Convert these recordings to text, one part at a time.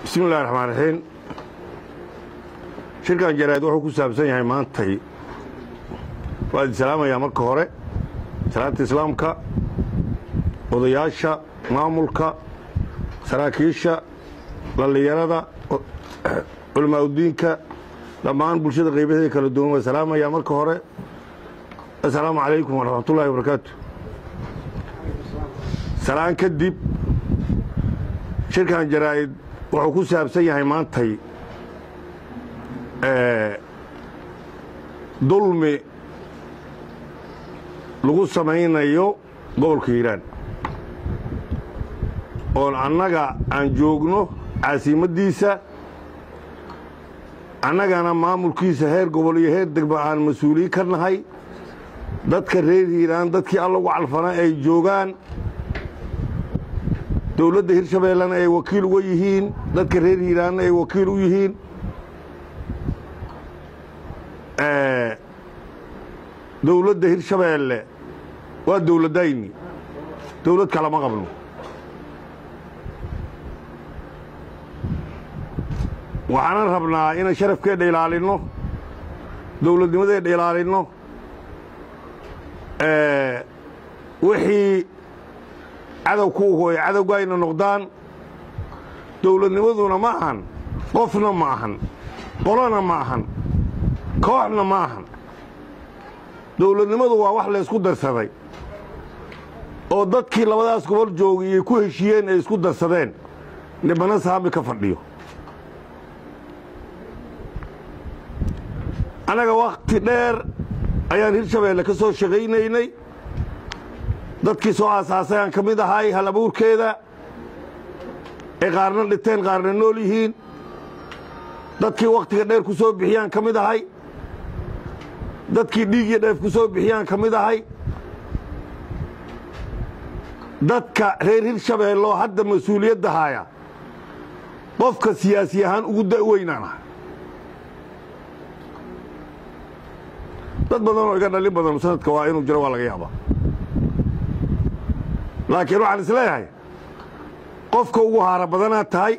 bismi illahi raxmaan raxiim shirkan jaraa'id wuxuu ku saabsan yahay maantay waa idin salaamayaa marka hore salaanta islaamka odayaasha maamulka saraakiisha dhallinyarada culamaauddiinka dhammaan bulshada qaybaheeda kala duwan waa salaamayaa marka hore assalaamu calaykum waraxmatullahi wabarakaatu salaan kadib shirkan jaraa'id wuxuu ku saabsan yahay maantay dulmi lagu samaynayo gobolka hiiraan oon annaga aan joogno caasimaddiisa annagana maamulkiisa heer gobol iyo heer degmo aan mas-uuliyin ka nahay dadka reer hiiraan dadkii alla ugu calfanaa ay joogaan dowladda hirshabeellena ay wakiil uga yihiin dadka reer hiiraanna ay wakiil u yihiin dowladda hirshabeelle waa dowladdayni dowlad kalama qabno waxaanan rabnaa inaan sharafkeedha ilaalinno dowladnimadeedha ilaalinno wixii cadow ku uhu ay cadowga ayna noqdaan dowladnimaduna ma ahan qofna ma ahan qolona ma ahan kooxna ma ahan dowladnimadu waa wax laysku darsaday oo dadkii labadaas gobol joogay iyay ku heshiiyeen ay isku darsadeen nibana saami ka fadhiyo annaga wakhti dheer ayaan hirshabeelle ka soo shaqaynaynay dadkii soo aasaasay aan ka mid ahay hal abuurkeeda ay qaarna dhinteen qaarna nool yihiin dadkii wakhtiga dheer ku soo bixiyaan ka mid ahay dadkii dhiig iyo dheef ku soo bixiyaan ka mid ahay dadka reer hirshabeelloo hadda mas-uuliyadda haaya qofka siyaasi ahaan ugu da'weynaan ah dad badan oo iga dhalin badan sanadka waa inuu jiro waa laga yaabaa laakiin waxaan isleeyahay qofka ugu haara badanaad tahay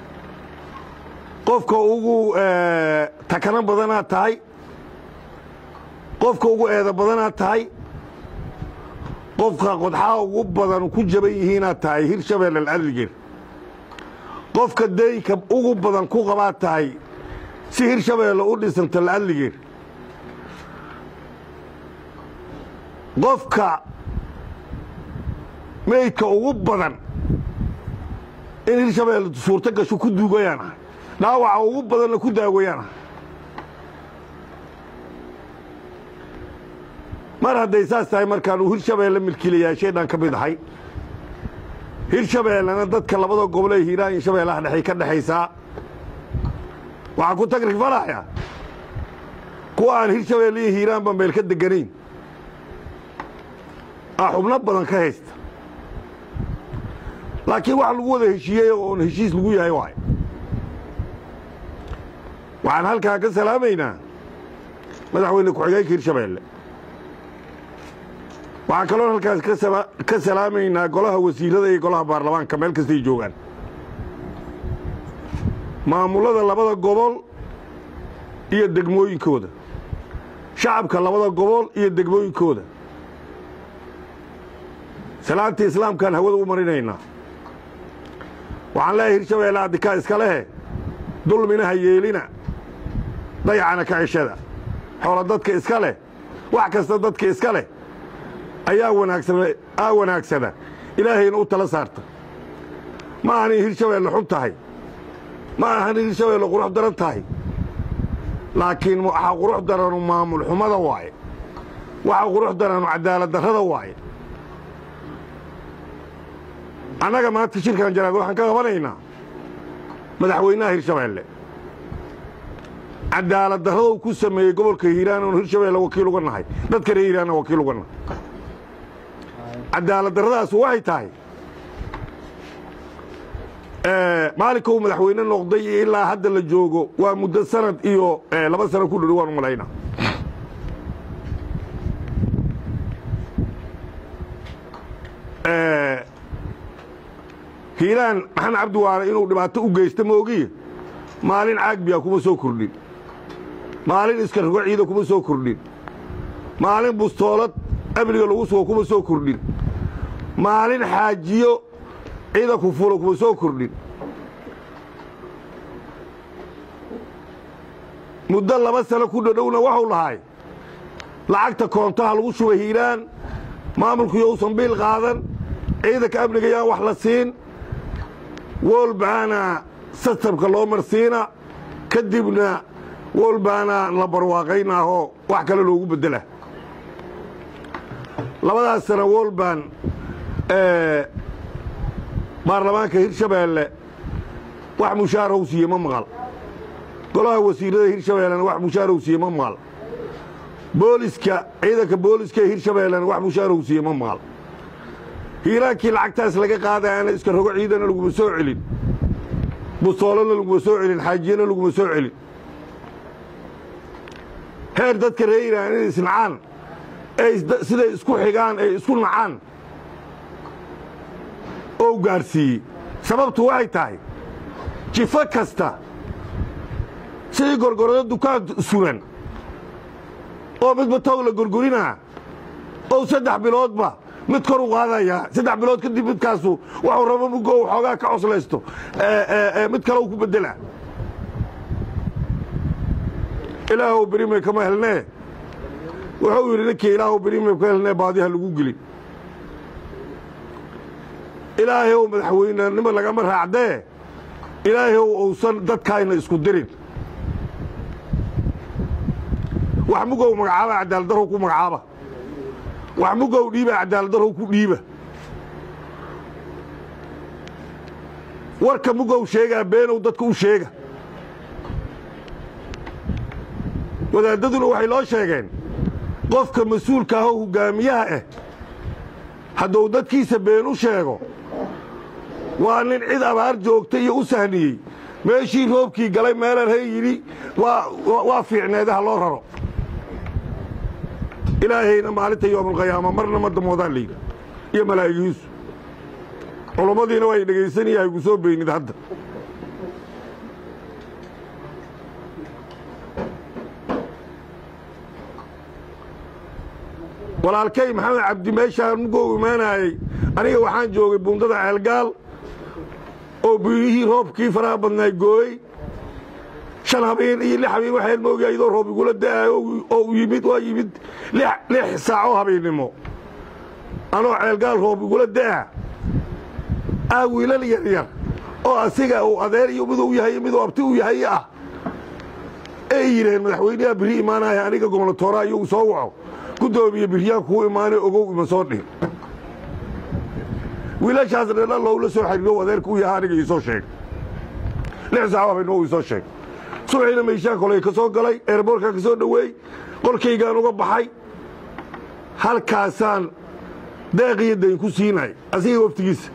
qofka ugu takano badanaad tahay qofka ugu eeda badanaad tahay qofka qodxaa ugu badan ku jaban yihiinaad tahay hirshabeelle alcadligeer qofka deynka ugu badan ku qabaad tahay si hirshabeelle u dhisanta alcadligeer qofka meydka ugu badan in hirshabeelle suurto gasho ku duugayaan ah dhaawaca ugu badanna ku daawayaan ah mar hadday saas tahay markaan uu hirshabeelle milkiilayaasheedhaan ka mid ahay hirshabeellena dadka labada gobol ee hiiraan iyo shabeellaha dhexay ka dhexaysaa waxaa ku tagrifalaya kuwa aan hirshabeelle iyo hiiraanba meel ka deganayn a xubno badan ka haysta laakiin wax lagu wada heshiiyey oon heshiis lagu yahay waay waxaan halkaa ka salaamaynaa madaxweyne ku-xigeenka hirshabeelle waxaan kaloo halkaas ka salaamaynaa golaha wasiirada iyo golaha baarlamaanka meel kastay joogaan maamullada labada gobol iyo degmooyinkooda shacabka labada gobol iyo degmooyinkooda salaantii islaamkaan hawada u marinaynaa waxaan leeyahay hirshabeelle addikaa iska lehe dulmina ha yeelina dayacana ka ceshada xoola dadka iska leh wax kasta dadka iska leh ayaa wanaagsaa wanaagsada ilaahayna u tala saarta ma ahan in hirshabeelle xun tahay ma ahan in hirshabeelle qurux daran tahay laakiin waxaa qurux daranu maamul xumada waaye waxaa qurux daranu cadaalad darrada waaye annaga maanta shirkan jaraad waxaan ka qabanaynaa madaxweynaha hirshabeelle cadaalad darradou ku sameeyey gobolka hiiraan oon hirshabeelle wakiil uga nahay dadka reer hiiraanna wakiil uga nahay cadaalad darradaas waxay tahay maalinka uu madaxweyne noqday iyo ilaa hadda la joogo waa muddo sanad iyo laba sano ku dhori waan u malayna hiilaan maxamed cabdiwaare inuu dhibaato u geysta moogiye maalin caagbiya kuma soo kordhin maalin iska rogo ciida kuma soo kordhin maalin bustoolad amniga lagu sugo kuma soo kordhin maalin xaajiyo ciidanku fulo kuma soo kordhin muddo laba sano ku dhodhowna waxuu lahay lacagta koontaha lagu shubay hiiraan maamulku yousan biil qaadan ciidanka amniga yaan wax la siin wolbaana sistamka loo marsiina kadibna wolbaana la barwaaqaynaahoo wax kale loogu beddela labadaas sana wolban baarlamaanka hirshabeelle wax mushaaraw siiye ma maqal golaha wasiirada hirshabeellena wax mushaaraw siiye ma maqal booliska ciidanka booliska ee hirshabeellena wax mushaaraw siiye ma maqal hiiraankii lacagtaas laga qaadayaana iska rogo ciidana laguma soo celin bustoolana laguma soo celin xaajiyana laguma soo celin heer dadka reer iiraan inay isnacaan ay siday isku xigaan ay isku nacaan oo gaadhsiiyey sababtu waxay tahay jifo kasta sidii gorgorado dukaan suran oo midba tow la gorgorinaa oo saddex biloodba mid kor u qaadayaa saddex bilood kadib midkaasu waxuu rabo mugo xoogaa ka coslaysto mid kale u ku beddelaa ilaahow berimay kama helnee wuxuu yidhi ninkii ilaahow berimay ka helnee baadiha lagu gelin ilaahayow madaxweynenimo lagama raacdee ilaahayow uusan dadkaayna isku dirin wax mugow magacaaba cadaaladdarrow ku magacaaba wax mugow dhiiba cadaaladdarrow ku dhiiba warka mugow sheegaa beenow dadka u sheega wadaaddaduna waxay loo sheegeen qofka mas-uulka ahoo hoggaamiyaha ah hadduu dadkiisa been u sheego waa nin cid abaar joogta iyo u sahniyey meeshii roobkii galay meelan hay yidhi waa fiicneedaha loo raro ilaahayna maalinta yoomalqiyaama marna ma damoodaan layidhi iyo malaa'igiisu culummadiina waa y dhegaysanaya haygu soo beynid hadda walaalkay maxamed cabdi meeshaan mugou imaanaayey aniga waxaan joogay buundada ceelgaal oo biyihii roobkii faraha badnaay gooyey shan habeen iyo lix habeen waxaan moogi iyadoo roob igula da'aayo oo u yimid waa yimid lix saaco habeennimo anoo ceelgaal roob igula da'a ah wiilal yaryar oo asiga uu adeer iyo miduu yahay miduu abti u yahay ah ay yidhaheen madaxweynaha biri imaanaya aniga gobnatoora iyagu soo waco gudoomiye biryaan kuu imaanay ogow ima soo dhihin wiilashaas dhela lowla soo xariiro adeerka u yaha aniga iisoo sheeg lix saaco habeenimo iisoo sheeg subaxiina meyshaan koley ka soo galay eerboorkaan ka soo dhoweey qolkaygaan uga baxay halkaasaan deeqiyo dayn ku siinay asiga waftigiisa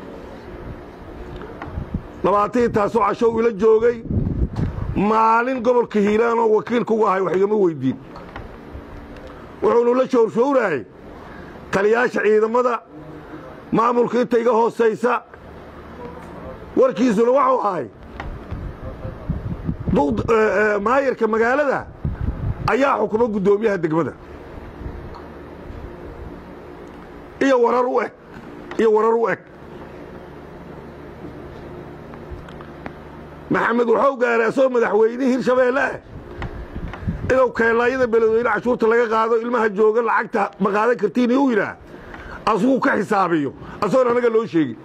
labaatan taasoo cashow ila joogay maalin gobolka hiiraan oo wakiilka uga ahay wax igama weyddiin wuxuunu la showrshowraayey taliyaasha ciidamada maamulka inta iga hoosaysa warkiisuna waxuu ahay maayarka magaalada ayaa xukuma guddoomiyaha degmada iyo warar u eg iyo warar u eg maxamed wuxuu gaaray asagoo madaxweynihii hirshabeelle ah inuu keelaayada beledweyne cashuurta laga qaado ilmaha jooga lacagta ma qaadan kartiin u yidhaah asuguu ka xisaabiyo asagoon anaga loo sheegin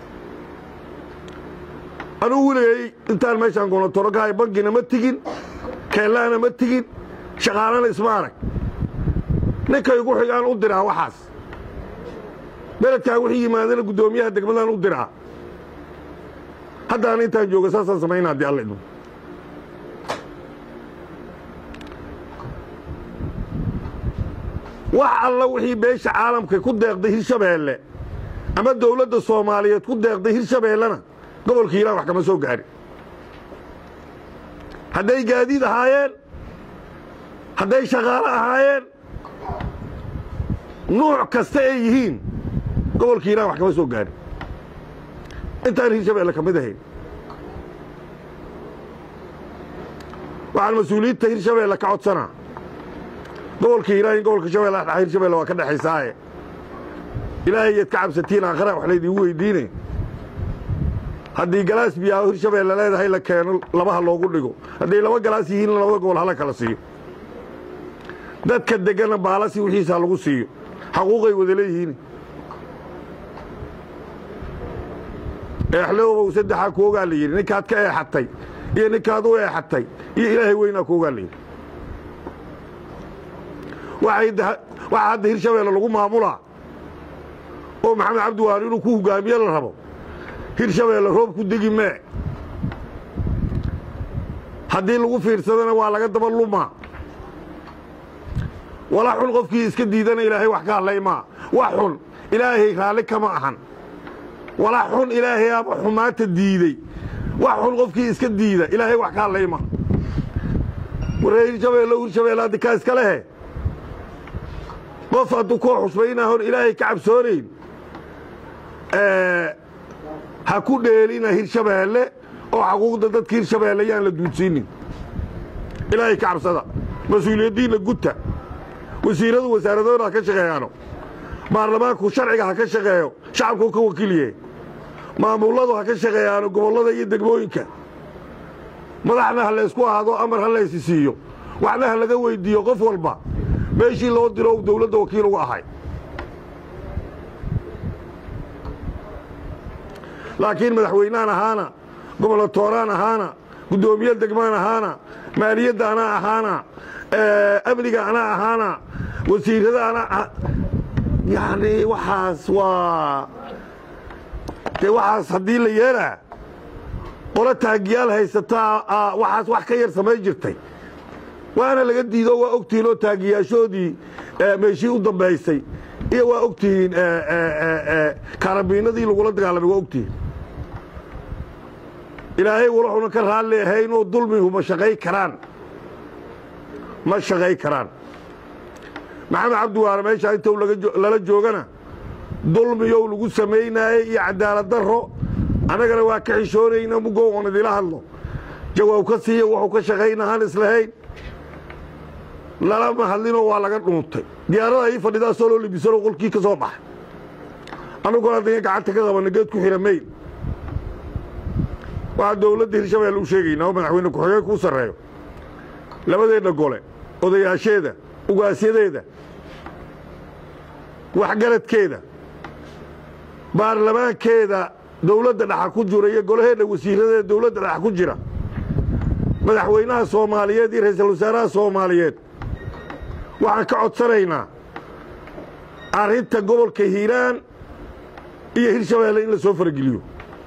anugu weligay intaan meeshaan goonatoro kahay bankina ma tigin keellahana ma tigin shaqaalana isma arag ninkay ugu xigaan u diraa waxaas beledkaan wixii yimaadana guddoomiyaha degmadaan u diraa haddaan intaan jooga saasaan samayna haddii alla idmo wax alla wixii beesha caalamka ku deeqday hirshabeelle ama dawladda soomaaliyeed ku deeqday hirshabeellena gobolka hiiraan wax kama soo gaarin hadday gaadiid ahaayeen hadday shaqaalo ahaayeen nuuc kasta ay yihiin gobolka hiiraan wax kama soo gaarin intaan hirshabeelle ka mid ahayn waxaan mas-uuliyiinta hirshabeelle ka codsanaa gobolka hiiraan in gobolka shabeelle dhexa hirshabeelle waa ka dhexaysaaye ilaahay yaad ka cabsatiin aakhara wax laydiigu weydiine haddii galaas biyaao hirshabeelle leedahay la keeno labaha loogu dhigo hadday laba galaas yihiin labada gobol hala kala siiyo dadka degana baalasi wixiisa lagu siiyo xaquuqay wada leeyihiin eexloobow saddexaa ku ogaa la yidhi ninkaad ka eexatay iyo ninkaad u eexatay iyo ilaahay weynaa ku ogaa la yidhi waxaa hadda hirshabeelle lagu maamulaa oo maxamed cabdiwaali inuu ku hogaamiye la rabo hirshabeelle roob ku degi mee haddii lagu fiirsadana waa laga daba lumaa wala xun qofkii iska diidana ilaahay wax ka hadlay maa wax xun ilaahay raalli kama ahan wala xun ilaahay aba xumaanta diidey wax xun qofkii iska diida ilaahay wax ka hadlay maa waree hirshabeelle hirshabeelle haddi kaa iska lehe qof hadduu koo xusbaynaa hor ilaahay ka cabsoonayn ha ku dheelina hirshabeelle oo xaquuqda dadka hirshabeelle yaan la duudsiinin ilaahay ka cabsada mas-uuliyaddiinna gudta wasiiradu wasaaradooda ha ka shaqeeyaano baarlamaanku sharciga ha ka shaqeeyo shacabkuu ka wakiilyahe maamulladu ha ka shaqeeyaano gobollada iyo degmooyinka madaxna ha laysku ahaado amar ha laysi siiyo waxna ha laga weyddiiyo qof walba meeshii loo diro u dawladda wakiil uga ahay laakiin madaxweynaan ahaana gobolatooraan ahaana guddoomiye degmaan ahaana maaliyadda anaa ahaana amniga anaa ahaana wasiirada anaa yacni waxaas waa dee waxaas haddii la yeelaa qolo taagiyaal haysataa waxaas wax ka yar samay jirtay waana laga diido waa ogtihiin oo taagiyaashoodii meeshii u dambaysay iyo waa ogtihiin kaarabiinadii lagula dagaalamay waa ogtihiin ilaahay walaxuna ka raalli ahaynoo dulmigu ma shaqay karaan ma shaqay karaan maxamed cabdiwaare meeshaa intou lala joogana dulmiyow lagu samaynaayey iyo cadaalad darro annagana waa ka xishoonayna mugow oon idila hadlo jawaab ka siiya wuxuu ka shaqaynahaan islahayn lalama hadlinoo waa laga dhuuntay diyaarada ii fadhidaa soo loo libisanoo qolkii ka soo baxay annaguna adaya gacanta ka qabanna geed ku xira mayn waxaa dawladda hirshabeelle u sheegaynaa oo madaxweyne ku-xigeen kuu sarreeyo labadeenna gole odayaasheeda ugaasyadeeda waxgaradkeeda baarlamaankeeda dawladda dhaxa ku jira iyo golaheedha wasiiradeeda dawladda dhaxa ku jira madaxweynaha soomaaliyeed iyo ra'iisul wasaaraha soomaaliyeed waxaan ka codsanaynaa arrinta gobolka hiiraan iyo hirshabeelle in la soo farageliyo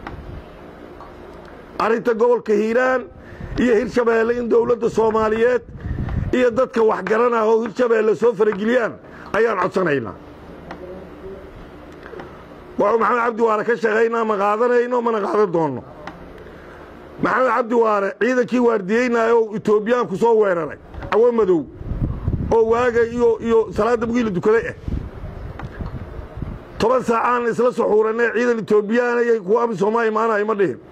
arrinta gobolka hiiraan iyo hirshabeelle in dawladda soomaaliyeed iyo dadka waxgaranah oo hirshabeelle soo farageliyaan ayaan codsanaynaa waxuu maxamed cabdiwaare ka shaqaynaa ma qaadanayno mana qaadan doonno maxamed cabdiwaare ciidankii waardiyeynaayo oo etoobiyaanku soo weeraray cawo madow oo waaga iyo iyo salaadda mugiila dukaday ah toban saacaan isla suxuuranee ciidan etoobiyaana iyo kuwa amisooma imaanayo ma dhihin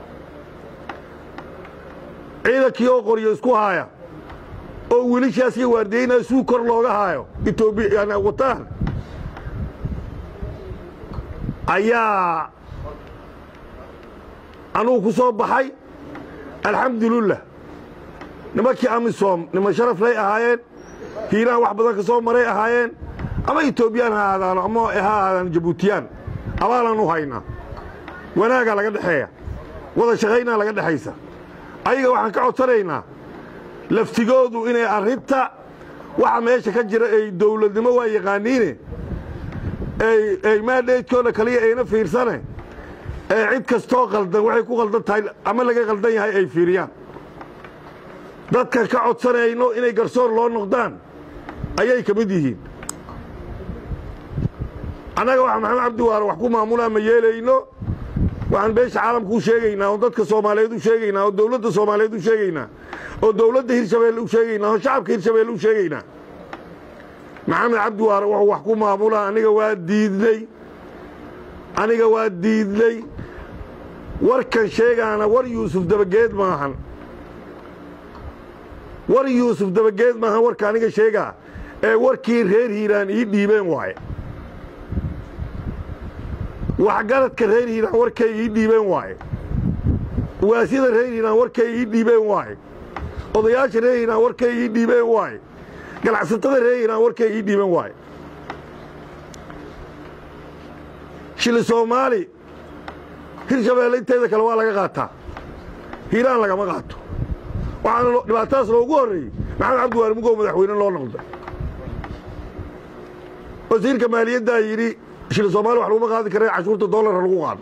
ciidankii oo qoryo isku haaya oo wiilishaas iyo waardiyeynaayo suu kor looga haayo etoobiya wataan ayaa anugu ku soo baxay alxamdulilah nimankii amisom niman sharaflay ahaayeen hiiraan wax badan ka soo maray ahaayeen ama etoobiyaan ha ahaadaano ama ha ahaadaan jabuutiyaan abaalaan u haynaa wanaagaa laga dhexeeya wada shaqaynaa laga dhexaysa ayaga waxaan ka codsanaynaa laftigoodu inay arrinta waxa meesha ka jira ay dawladnimo waa yaqaaniine ay maadheydkooda kaliya ayna fiirsane ee cid kastoo qaldan waxay ku qaldan tahay ama laga qaldan yahay ay fiiriyaan dadka ka codsanayno inay garsoor loo noqdaan ayay ka mid yihiin annaga waxa maxamed cabdiwaare wax ku maamulaa ma yeelayno waxaan beesha caalamka u sheegaynaa oo dadka soomaaliyeed u sheegaynaa oo dawladda soomaaliyeed u sheegaynaa oo dawladda hirshabeelle u sheegaynaa oo shacabka hirshabeelle u sheegaynaa maxamed cabdiwaare wuxuu wax ku maamulaa aniga waa diidnay aniga waa diidnay warkan sheegaana war yuusuf dabageed maahan war yuusuf dabageed maahan warka aniga sheegaa ee warkii reer hiiraan ii dhiibeen waaye waxgaradka reer hiiraan warkay ii dhiibeen waaye waasyada reer hiiraan warkay ii dhiibeen waaye odayaasha reer hiiraan warkay ii dhiibeen waaye ganacsatada reer hiiraan warkay ii dhiibeen waaye shili soomaali hirshabeelle inteeda kale waa laga qaataa hiiraan lagama qaato waxaana dhibaatadaas loogu horreeyey maxamed cabdiwaali mugow madaxweyne loo noqday wasiirka maaliyaddaa yidhi shili soomaali wax laguma qaadi kara cashuurta doolara lagu qaado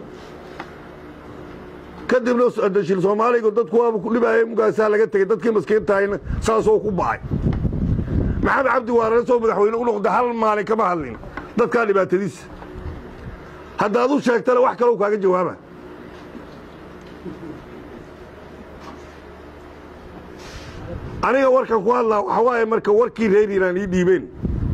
kadibna shil soomaaliga dadku waaba ku dhibaayay mugaasaa laga tegey dadkii maskiintahayna saasoo ku ba'ay maxamed cabdi waarane soo madaxweyne u noqda hal maalin kama hadlin dadkaa dhibaatadiisa haddaad u sheegtana wax kalou kaaga jawaaba aniga warkan ku hadlaa waxaa waaye marka warkii reer hiiraan ii dhiibeen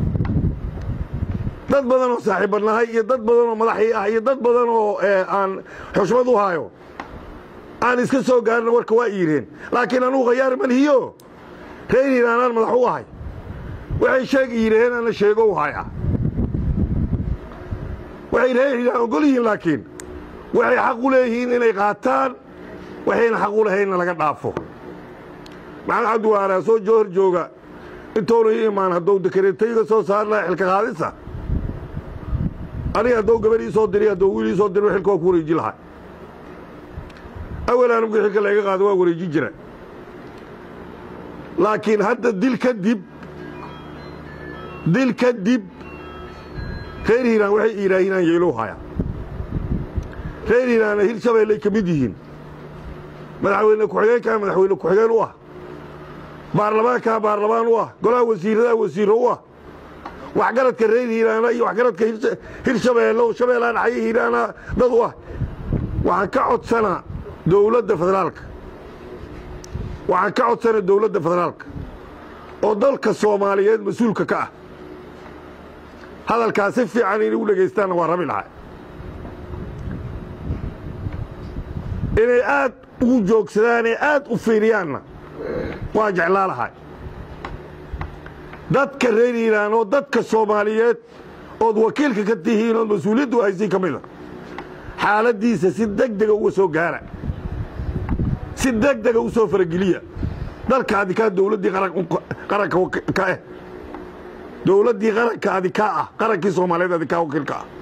dad badan oo saaxiibanahay iyo dad badan oo madaxii ah iyo dad badan oo aan xushmad u hayo aan iska soo gaarina warka waa iireen laakiin anugu khayaar malhiyo reer hiiraanaan madax u ahay waxay sheegi yidhaheen ana sheego u haya waxay reer hiiraan ogol yihiin laakiin waxay xaq u leeyihiin inay qaataan waxayna xaq u lahaynna laga dhaafo maxamed cabdiwaanaa soo joohor jooga intoonu ii imaan haddou dekareetayga soo saar laha xilka qaadisa aniga haddou gabadh ii soo diri haddou wiil ii soo diri xilka waa ku wareeji lahaa awalaan mugii xilka layga qaado waa wareeji jira laakiin hadda dil kadib dil kadib reer hiiraan waxay iiraahinaan yeelow haya reer hiiraanna hirshabeellay ka mid yihiin madaxweyne ku-xigeenkaa madaxweyne ku-xigeen u ah baarlamaankaa baarlamaan u ah golaha wasiiradaa wasiiro u ah waxgaradka reer hiiraana iyo waxgaradka hirshabeelle oo shabeellaan xaye hiiraana dad u ah waxaan ka codsanaa dowladda federaalka waxaan ka codsanaa dowladda federaalka oo dalka soomaaliyeed mas-uulka ka ah hadalkaa si fiican inay u dhegaystaanna waa rabi lahaa inay aad ugu joogsadaanee aad u fiiriyaanna waa jeclaa lahay dadka reer hiiraan oo dadka soomaaliyeed ood wakiilka ka tihiin ood mas-uuliyaddu haysiin ka mida xaaladdiisa si deg dega uga soo gaara si deg dega u soo farageliya dalka adikaa dowladdii qaranka ka ah dowladdii qaranka adikaa ah qarankii soomaaliyeed adikaa wakiilka ah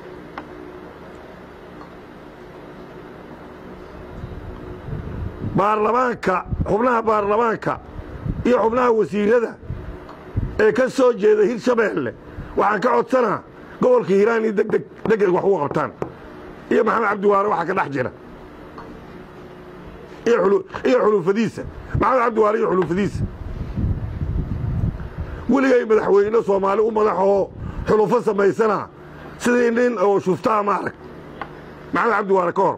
baarlamaanka xubnaha baarlamaanka iyo xubnaha wasiirada ee ka soo jeeda hirshabeelle waxaan ka codsanaa gobolka hiiraan iyo degdeg degdeg wax uga qabtaan iyo maxamed cabdiwaare waxaa ka dhex jira iyo xulufadiisa maxamed cabdiwaare iyo xulufadiisa weligay madaxweyne soomaali u madaxoo xulufo samaysana sidii nin oo shuftaa ma arag maxamed cabdiwaare ka hor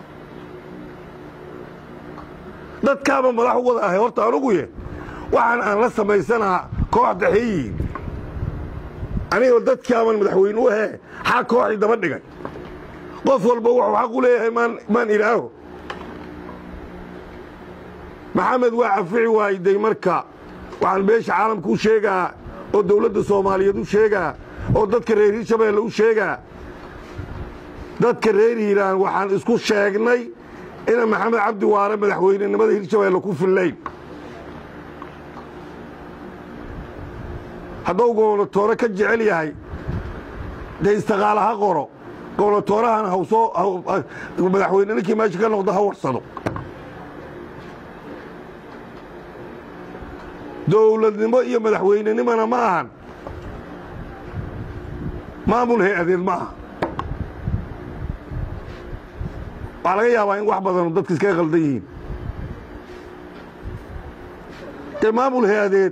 dadkaaba madax u wada ahay horta anugu ye waxaan aan la samaysanaa koox daxeeyihiin anigoo dadkaaban madaxweyne u ahee xaa kooxii daba dhigay qof walba wuxuu xaq u leeyahay maan ilaaho maxamed waa cafici waayday marka waxaan beesha caalamka u sheegaa oo dowladda soomaaliyeed u sheegaa oo dadka reer hirshabeelle u sheegaa dadka reer hiiraan waxaan isku sheegnay ina maxamed cabdi waare madaxweynenimada hirshabeelle ku fillayn hadduu gobonatoore ka jecel yahay dee istaqaala ha qoro gobonatoorahana hawsoo madaxweyne ninkii meesha ka noqdo ha warsado dowladnimo iyo madaxweynenimona ma ahan maamul hay-adeed ma aha waxaa laga yaabaa in wax badanu dadka iskaga qaldan yihiin dee maamul hay-adeed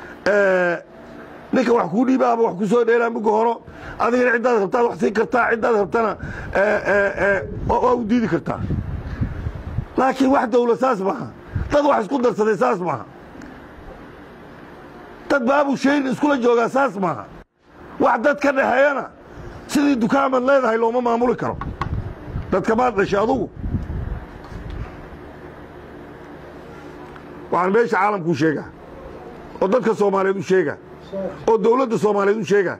ninka wax kuu dhiibaaba wax ku soo dheelaa muga horo adigana ciddaad rabtaad wax siin kartaa ciddaad rabtana waa u diidi kartaa laakiin wax dawla saas maaha dad wax isku darsaday saas maaha dad baabu shayn iskula joogaa saas maaha wax dad ka dhaxeeyana sidii dukaamaad leedahay looma maamuli karo dadka maad dhashay adugu waxaan meesha caalamku u sheegaa oo dadka soomaaliyeed u sheegaa oo dowladda soomaaliyeed u sheegaa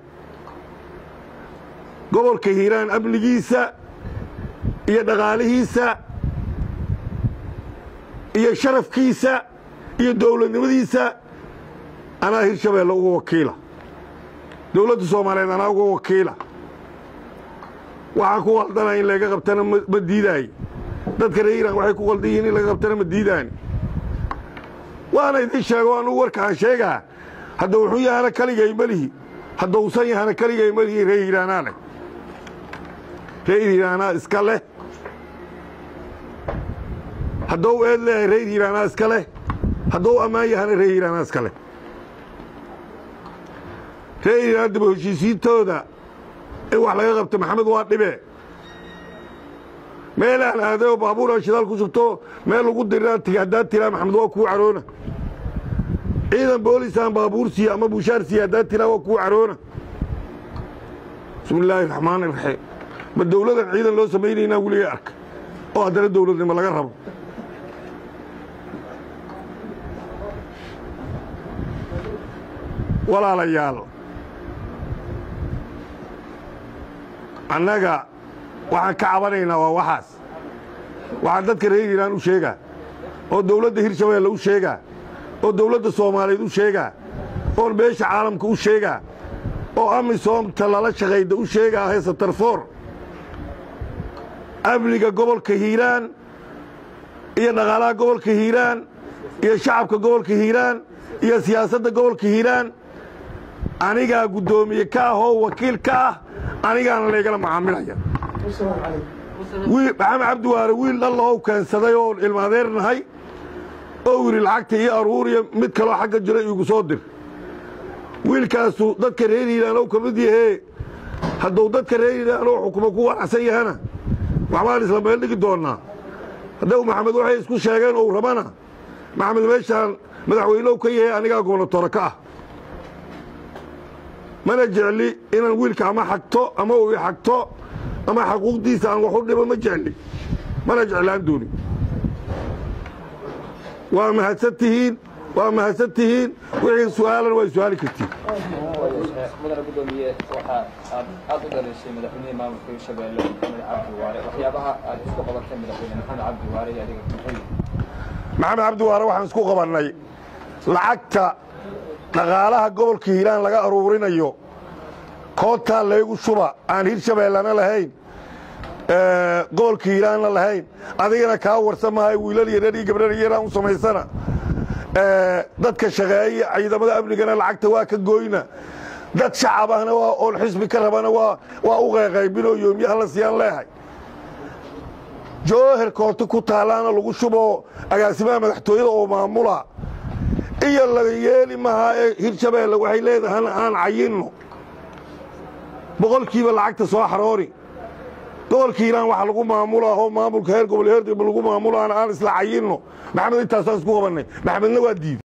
gobolka hiiraan amnigiisa iyo dhaqaalihiisa iyo sharafkiisa iyo dowladnimadiisa anaa hirshabeelle uga wakiila dowladda soomaaliyeed anaa uga wakiila waxaan ku qaldana in laga qabtana ma diidaayo dadka reer iiraan waxay ku qaldan yihiin in laga qabtana ma diidaani waana idin sheego anugu warkaan sheegaa hadda wuxuu yahana kaligay melihi haddausan yahana kaligay melihi reer hiiraanaa leh reer hiiraanaa iska leh haddou eed leeyahay reer hiiraanaa iska leh haddou ammaan yahana reer hiiraanaa iska leh reer hiiraan daba heshiisiintooda in wax laga qabto maxamed waa dhibe meelaan aadayo baabuura shidaal ku shubto meel lagu diraa tiga haddaad tiraa maxamed waa kuu caroona ciidan boolisaan baabuur siiya ama bushaar siiya haddaad tiraa waa kuu caroona bismi illaahi raxmaan iraxiim ma dowladan ciidan loo samaynaynaa weligay arka oo haddana dowladnimo laga rabo walaalayaal annaga waxaan ka cabanaynaa waa waxaas waxaan dadka reer hiiraan u sheegaa oo dowladda hirshabeelle u sheegaa oo dowladda soomaaliyeed u sheegaa oon beesha caalamka u sheegaa oo amisoomta lala shaqayda u sheegaa heesatarfoor amniga gobolka hiiraan iyo dhaqaalaha gobolka hiiraan iyo shacabka gobolka hiiraan iyo siyaasadda gobolka hiiraan anigaa guddoomiye ka ah oo wakiil ka ah anigaana laygala macaamilaya maxamed cabdiwaare wiil dhallahow keensaday oo ilmaadeernahay oo yidhi lacagta ii aruuriya mid kaloo xagga jira iigu soo dir wiilkaasu dadka reer hiiraanow ka mid yahee hadduu dadka reer hiiraanow xukumo ku wanacsan yahana waxbaan isla meel dhigi doonnaa haddau maxamed waxay isku sheegeen ou rabana maxamed meeshaan madaxweynehu ka yahay anigaa goonatoro ka ah mana jecli inaan wiilka ama xagto ama uu i xagto ama xaquuqdiisa aan wax u dhibo ma jecli mana jeclaan dooni waa mahadsan tihiin waa mahadsan tihiin wixii su'aalan waa su'aali kartiin mudane gudoomiye waxa aad aad u dhalishay madaxweynihii maamulka hirshabeelle maxamed cabdi waare waxyaabaha aad isku qabatay madaxweyne maxamed cabdi waare iyo adiga muxuu maxamed cabdi waare waxaan isku qabannay lacagta dhaqaalaha gobolka hiiraan laga aruurinayo koontaa laygu shuba aan hirshabeellana lahayn gobolka hiiraanna lahayn adigana kaa warsan mahay wiilal yarar iyo gabdhar yaraan u samaysana dadka shaqeeya ciidamada amnigana lacagta waa ka gooyna dad shacab ahna waa oon xisbi ka rabana waa waa u qayqaybinoo yoomyaha la siyaan leehay joohar koonto ku taallaana lagu shubo agaasimaha madaxtooyada oo maamula iyo laga yeeli mahaa ee hirshabeelle waxay leedahan aan cayinno boqolkiiba lacagta soo xaroori gobolka hiiraan waxa lagu maamulaa oo maamulka heer gobol heer degmo lagu maamulaana aan isla cayinno maxamed intaasaan isku qabannay maxamedna waa diiday